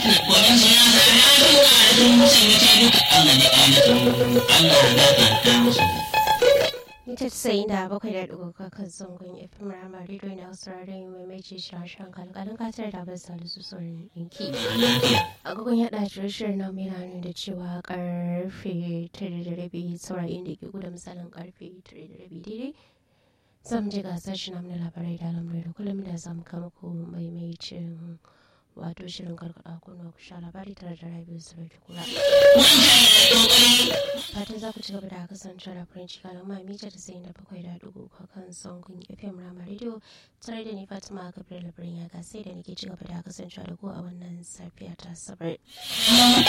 waɗansu ya sa ya duka da sun sai wuce duka Allah ne ainihin Allah ya gafarta musu. Ita sayin da bakwai da ɗigo kakan zangon FM Rama Radio na Australia mai mai ce shashen kalkalin katar da bai salisu sauran ɗinki. Lafiya. Agogon yaɗa shirin na mai nuni da cewa karfe tare da rabi saurayin da ke guda misalin karfe tare da rabi daidai. Zam je gasar shi na labarai da lamarai da kullum da zamu kama ku maimacin wato shirin karkada kuna ku sha labari tare da rabi su bai kula. fatan za ku ci gaba da kasancewa da farin ciki da mita da sayin da bakwai da dugu kan sangun fm rama radio tare da ni fatima gabriel birnin ya sai da nake ci gaba da kasancewa da ku a wannan safiya ta sabar.